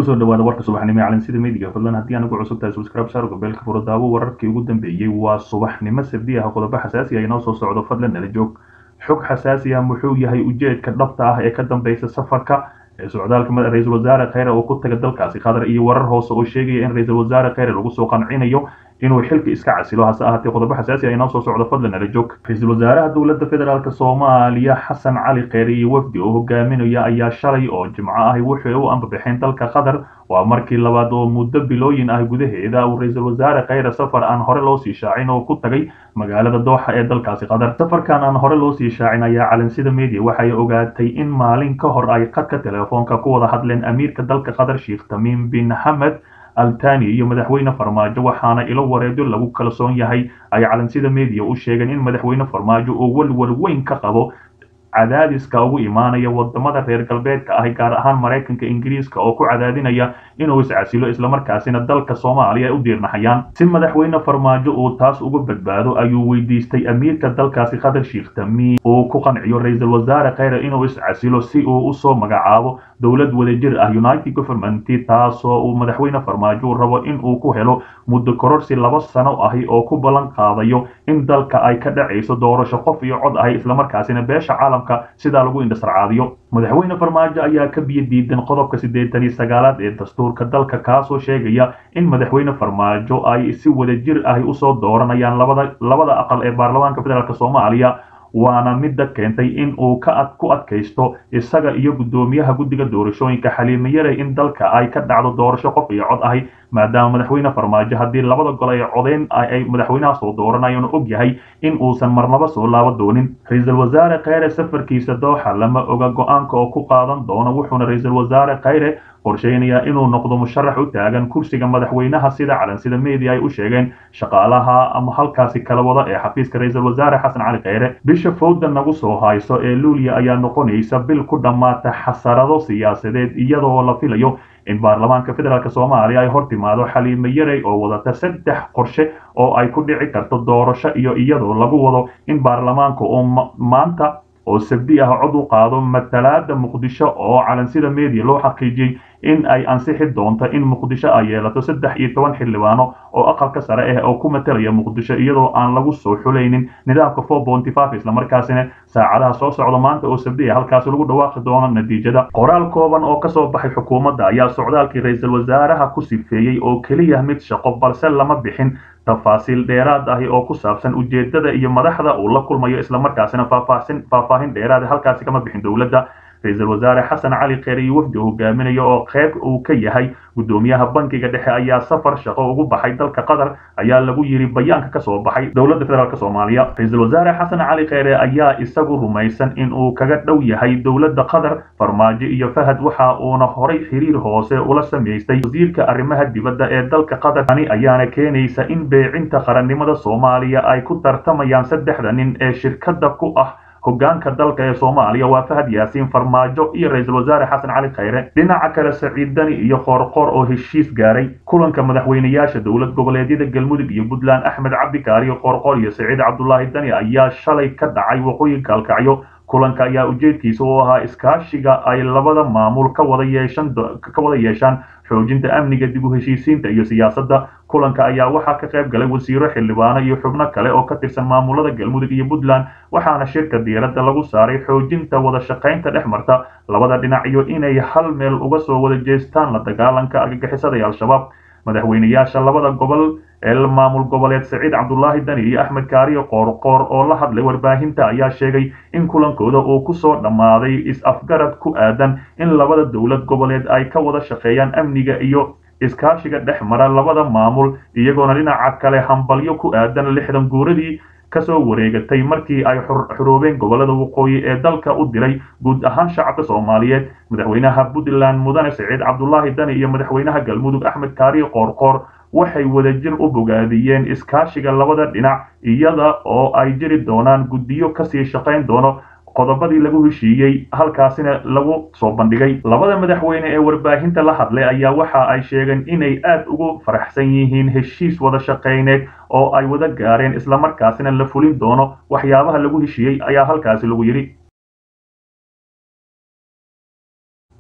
kusoo dhawaada warka subaxnimo ee calansida midiga fadlan haddii aan ugu cusub tahay subscribe saar gobeelka furo daabo wararkii ugu dambeeyey waa subaxnimo sabdi ah qodobo xasaasi ah inoo soo socdo fadlan nala joog xog xasaasi ah muxuu yahay ujeedka dhabta ah ee ka dambeysa safarka ee socdaalka ra-iisul wasaare kheyre oo ku taga dalkaasi qatar iyo warar hoose oo sheegaya in ra-iisul wasaare kheyre lagu soo qancinayo inuu xilka iska casilo hase ahaatee qodobo xasaasi ah inoo soo socdo fadlan nala joog ra-iisul wasaaraha dowladda federaalk soomaaliya xasan cali kheyre iyo wafdi oo hogaaminaya ayaa shalay oo jimco ahi waxay u ambabixeen dalka qatar waa markii labaad oo muddo bilooyin ah gudaheeda uu ra-iisul wasaare kheyre safar aan hore loo sii shaacin oo ku tagay magaalada dooxa ee dalkaasi qatar safarkan aan hore loo sii shaacin ayaa calansida media waxay ogaatay in maalin ka hor ay khadka telefoonka ku wada hadleen amiirka dalka qatar sheekh tamiim bin xamed altani iyo madaxweyne farmaajo waxaana ilo wareedo lagu kalsoon yahay ay calansida media u sheegeen in madaxweyne farmaajo uu walwal weyn ka qabo cadaadiska ugu imaanaya wadamada reer galbeedka ahi gaar ahaan maraykanka ingiriiska oo ku cadaadinaya inuu iscasilo islamarkaasina dalka soomaaliya ay u diirnaxayaan si madaxweyne farmaajo uu taas uga badbaado ayuu weydiistay amiirka dalkaasi qatar sheekh tamiim uu ku qanciyo ra-iisul wasaare kheyre inuu iscasilo si uu usoo magacaabo dowlad wadajir ah united government taasoo uu madaxweyne farmaajo rabo in uu ku helo muddo kororsi laba sano ahi oo ku ballan qaadayo in dalka ay ka dhacayso doorasho qof iyo cod ahi islamarkaasina beesha caalamka sidaa lagu indhasarcaadiyo madaxweyne farmaajo ayaa ka biyo diidan qodobka siddeetan iyo sagaalaad ee dastuurka dalka kaasoo sheegaya in madaxweyne farmaajo ay si wadajir ahi usoo dooranayaan labada labada aqal ee baarlamaanka federaalk soomaaliya waana midda keentay in uu ka ad ku adkaysto isaga iyo guddoomiyaha guddiga doorashooyinka xaliime yare in dalka ay ka dhacdo doorasho qof iyo cod ahi maadaama madaxweyne farmaajo haddii labada gol ay codeyn ay madaxweynaha soo dooranayan og yahay in uusan marnaba soo laabo doonin ra-iisul wasaare kheyre safarkiisa dooxa lama oga go-aanka oo ku qaadan doono wuxuuna ra-iisul wasaare kheyre qorsheynayaa inuu noqdo musharax u taagan kursiga madaxweynaha sida calansida media ay u sheegeen shaqaalaha ama halkaasi kala wada ee xafiiska ra-iisul wasaare xasan cali kheyre bisha fowda nagu soo hayso ee luuliya ayaa noqonaysa bil ku dhammaata xasarado siyaasadeed iyadoo la filayo in baarlamaanka federaalk soomaaliya ay hor timaado xaliime yarey oo wadata saddex qorshe oo ay ku dhici karto doorasho iyo iyadoo lagu wado in baarlamaanka uu maanta oo sabdi ah cod u qaado matalaada muqdisho oo calansida media loo xaqiijiyey in ay ansixi doonto in muqdisho ay yeelato saddex iyo toban xildhibaano oo aqalka sare ah oo ku matalaya muqdisho iyadoo aan lagu soo xulaynin nidaamka four bonty five islamarkaasina saacadaha soo socda maanta oo sabdi ah halkaasi lagu dhawaaqi doono natiijada qoraal kooban oo kasoo baxay xukuumadda ayaa socdaalkii ra-iisul wasaaraha ku sifeeyey oo keliya mid shaqo balse lama bixin tafaasiil dheeraad ahi oo ku saabsan ujeedada iyo madaxda uu la kulmayo islamarkaasina faahfaahin faahfaahin dheeraad halkaasi kama bixin dowladda ra-iisul wasaare xasan cali kheyre iyo wafdi hogaaminaya oo qeyb uu ka yahay guddoomiyaha bankiga dhexe ayaa safar shaqo ugu baxay dalka qatar ayaa lagu yiri bayaanka kasoo baxay dowladda federaalk soomaaliya ra-iisul wasaare xasan cali kheyre ayaa isagu rumaysan in uu kaga dhow yahay dowladda qatar farmaajo iyo fahad waxa uuna horay xiriir hoose ula samaystay wasiirka arrimaha dibadda ee dalka qatar tani ayaana keenaysa in beecinta qarannimada soomaaliya ay ku tartamayaan saddexda nin ee shirkadda ku ah hogaanka dalka ee soomaaliya waa fahad yaasiin farmaajo iyo ra-iisul wasaare xasan cali kheyre dhinaca kale saciid dani iyo qoorqoor oo heshiis gaaray kulanka madaxweynayaasha dowlad goboleedyada galmudug iyo puntland axmed cabdikaariyo qoorqoor iyo saciid cabdulaahi dani ayaa shalay ka dhacay waqooyinka alkacyo kulanka ayaa ujeedkiisa u ahaa iskaashiga ay labada maamul ka wada yeeshan ka wada yeeshaan xoojinta amniga dib u heshiisiinta iyo siyaasadda kulanka ayaa waxaa ka qayb galay wasiiro xildhibaano iyo xubno kale oo ka tirsan maamulada galmudug iyo puntland waxaana shirka diiradda lagu saaray xoojinta wada shaqaynta dhex marta labada dhinac iyo inay hal meel uga soo wada jeestaan la dagaalanka argagixisada ee al-shabaab madaxweynayaasha labada gobol ee maamul goboleed saciid cabdulaahi dani iyo axmed kaariyo qoorqoor oo la hadlay warbaahinta ayaa sheegay in kulankooda uu kusoo dhammaaday is-afgarad ku aadan in labada dowlad goboleed ay ka wada shaqeeyaan amniga iyo iskaashiga dhex mara labada maamul iyagoona dhinaca kale hambalyo ku aadan lixdan guuradii kasoo wareegatay markii ay xuroobeen gobolada waqooyi ee dalka u diray guud ahaan shacabka soomaaliyeed madaxweynaha puntland mudane saciid cabdulaahi dani iyo madaxweynaha galmudug axmed kaariyo qoorqoor waxay wadajir u bogaadiyeen iskaashiga labada dhinac iyada oo ay jiri doonaan guddiyo kasii shaqayn doono qodobadii lagu heshiiyey halkaasina lagu soo bandhigay labada madaxweyne ee warbaahinta la hadlay ayaa waxa ay sheegeen inay aad ugu faraxsan yihiin heshiis wada shaqayneed oo ay wada gaareen islamarkaasina la fulin doono waxyaabaha lagu heshiiyey ayaa halkaasi lagu yidhi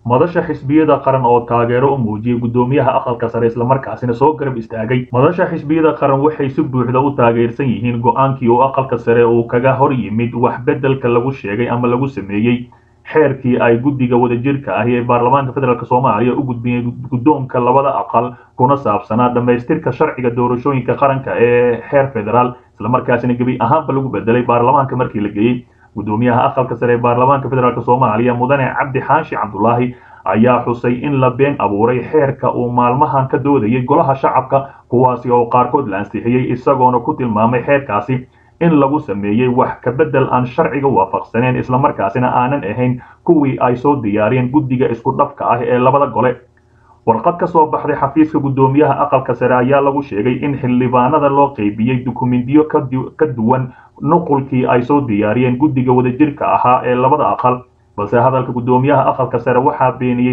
madasha xisbiyada qaran oo taageero u muujiyey guddoomiyaha aqalka sare islamarkaasina soo garab istaagay madasha xisbiyada qaran waxay si buuxda u taageersan yihiin go-aankii uu aqalka sare uu kaga hor yimid wax beddelka lagu sheegay ama lagu sameeyey xeerkii ay guddiga wadajirka ahi ee baarlamaanka federaalk soomaaliya u gudbiyeen guddoonka labada aqal kuna saabsanaa dhammaystirka sharciga doorashooyinka qaranka ee heer federaal islamarkaasina gebi ahaanba lagu bedelay baarlamaanka markii la geeyey guddoomiyaha aqalka sare ee baarlamaanka federaalk soomaaliya mudane cabdi xaashi cabdulaahi ayaa xusay in la been abuuray xeerka uu maalmahan ka doodayay golaha shacabka kuwaasi oo qaarkood la ansixiyey isagoona ku tilmaamay xeerkaasi in lagu sameeyey wax ka beddel aan sharciga waafaqsaneen islamarkaasina aanan ahayn kuwii ay soo diyaariyeen guddiga isku dhafka ah ee labada gole warqad ka soo baxday xafiiska guddoomiyaha aqalka sare ayaa lagu sheegay in xildhibaanada loo qeybiyey dukumentiyo ka duwan nuqulkii ay soo diyaariyeen guddiga wadajirka ahaa ee labada aqal balse hadalka guddoomiyaha aqalka sare waxaa beeniyey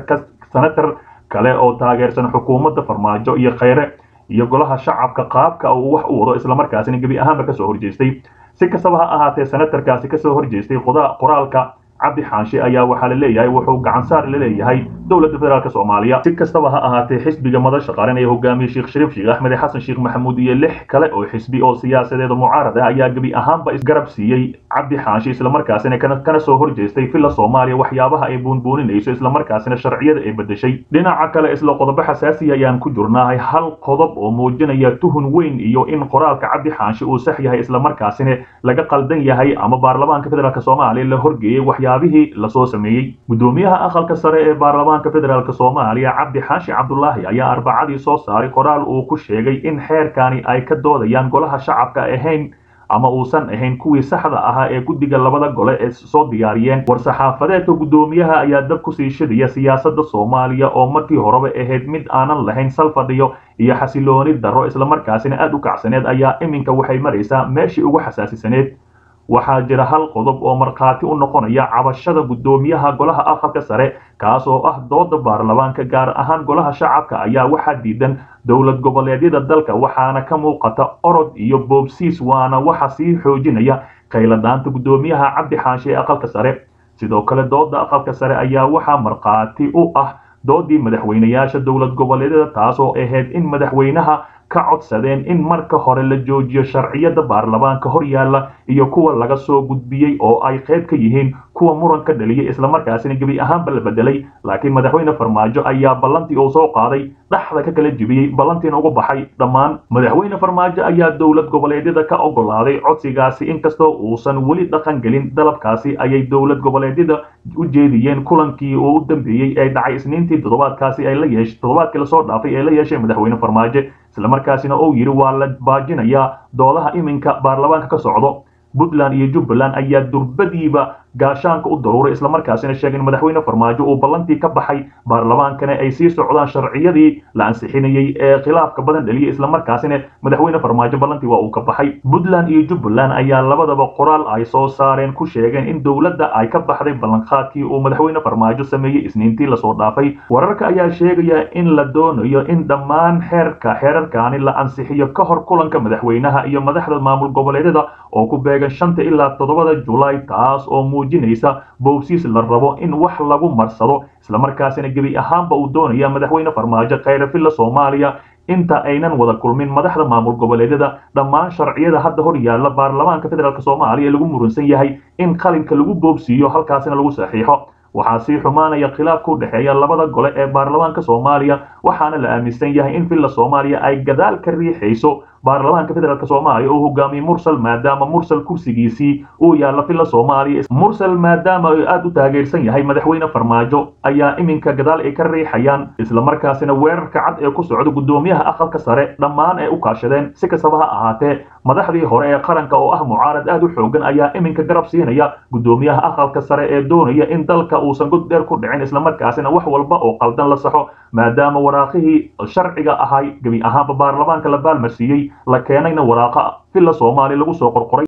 senatar kale oo taageersan xukuumadda farmaajo iyo kheyre iyo golaha shacabka qaabka uu wax u wado islamarkaasina gebi ahaanba kasoo horjeestay si kastaba ha ahaatee senatarkaasi kasoo horjeestay qoraalka cabdi xaanshe ayaa waxaa la leeyahay wuxuu gacansaar la leeyahay dowladda federaalk soomaaliya si kastaba ha ahaatee xisbiga madasha qaran ee hogaamiyey sheekh shariif sheekh axmed xasan sheekh maxamuud iyo lix kale oo xisbi oo siyaasadeeda mucaarad ah ayaa gebi ahaanba isgarab siiyey cabdi xaanshe islamarkaasina kana soo horjeestay villa soomaaliya waxyaabaha ay buunbuuninayso islamarkaasina sharciyada ay bedeshay dhinaca kale isla qodobo xasaasiya ayaan ku jirnahay hal qodob oo muujinaya tuhun weyn iyo in qoraalka cabdi xaanshe uu sax yahay islamarkaasina laga qaldan yahay ama baarlamaanka federaalk soomaaliya la horgeeyey waxyaabihii lasoo sameeyey guddoomiyaha aqalka sare ee baarlamaanka federaalk soomaaliya cabdi xaashi cabdulaahi ayaa arbacadii soo saaray qoraal uu ku sheegay in xeerkani ay ka doodayaan golaha shacabka ahayn ama uusan ahayn kuwii saxda ahaa ee guddiga labada gole ee soo diyaariyeen war-saxaafadeedka guddoomiyaha ayaa dab kusii shidaya siyaasadda soomaaliya oo markii horeba ahayd mid aanan lahayn salfadhiyo iyo xasilooni darro islamarkaasina aad u kacsaneed ayaa iminka waxay maraysaa meeshii ugu xasaasisaneed waxaa jira hal qodob oo markhaati u noqonaya cabashada guddoomiyaha golaha aqalka sare kaas oo ah dooda baarlamaanka gaar ahaan golaha shacabka ayaa waxaa diidan dowlad goboleedyada dalka waxaana ka muuqata orod iyo boobsiis waana waxa sii xoojinaya kayladaanta guddoomiyaha cabdi xaanshe ee aqalka sare sidoo kale dooda aqalka sare ayaa waxaa markhaati u ah doodii madaxweynayaasha dowlad goboleedyada taasoo ahayd in madaxweynaha ka codsadeen in marka hore la joojiyo sharciyada baarlamaanka hor yaalla iyo kuwa laga soo gudbiyey oo ay qayb ka yihiin kuwa muran ka dhaliyay islamarkaasina gebi ahaanba la bedelay laakiin madaxweyne farmaajo ayaa ballantii uu soo qaaday dhaxda ka kala jebiyey ballantiina uga baxay dhammaan madaxweyne farmaajo ayaa dowlad goboleedyada ka ogolaaday codsigaasi inkastoo uusan weli dhaqan gelin dalabkaasi ayay dowlad goboleedyada u jeediyeen kulankii uu u dambeeyey ee dhacay isniintii toddobaadkaasi ay la yeesh toddobaadkii lasoo dhaafay ee la yeeshay madaxweyne farmaajo islamarkaasina uu yidhi waa la baajinayaa doodaha iminka baarlamaanka ka socdo puntland iyo jubbaland ayaa durbadiiba gaashaanka u daruuray islamarkaasina sheegay in madaxweyne farmaajo uu ballantii ka baxay baarlamaankana ay sii socdaan sharciyadii la ansixinayey ee khilaafka badan dhaliyay islamarkaasina madaxweyne farmaajo ballantii waa uu ka baxay puntland iyo jubbaland ayaa labadaba qoraal ay soo saareen ku sheegeen in dowladda ay ka baxday ballanqaadkii uu madaxweyne farmaajo sameeyey isniintii lasoo dhaafay wararka ayaa sheegaya in la doonayo in dhammaan xeerka xeerarkaani la ansixiyo ka hor kulanka madaxweynaha iyo madaxda maamul goboleedyada oo ku beegan shanta ilaa toddobada julaay taas oo muujinaysa boobsiis la rabo in wax lagu marsado islamarkaasina gebi ahaanba uu doonaya madaxweyne farmaajo khayre villa soomaaliya inta aynan wada kulmin madaxda maamul goboleedyada dhammaan sharciyada hadda hor yaalla baarlamaanka federaalk soomaaliya lagu murunsan yahay in qalinka lagu boobsiiyo halkaasina lagu saxiixo waxaa sii xumaanaya khilaafka u dhexeeya labada gole ee baarlamaanka soomaaliya waxaana la aaminsan yahay in villa soomaaliya ay gadaal ka riixayso baarlamaanka federaalk soomaaliya uu hogaamiyey mursal maadaama mursal kursigiisii uu yaalla villa soomaaliya mursal maadaama uu aad u taageersan yahay madaxweyne farmaajo ayaa iminka gadaal ay ka riixayaan islamarkaasina weerarka cad ee ku socda guddoomiyaha aqalka sare dhammaan ay u kaashadeen si kastaba ha ahaatee madaxdii hore ee qaranka oo ah mucaarad aad u xoogan ayaa iminka garab siinaya guddoomiyaha aqalka sare ee doonaya in dalka uusan god dheer ku dhicin islamarkaasina wax walba oo qaldan la saxo maadaama waraaqihii sharciga ahay gebi ahaanba baarlamaanka la baalmarsiiyey la keenayna waraaqa villa soomaaliya lagu soo qorqoray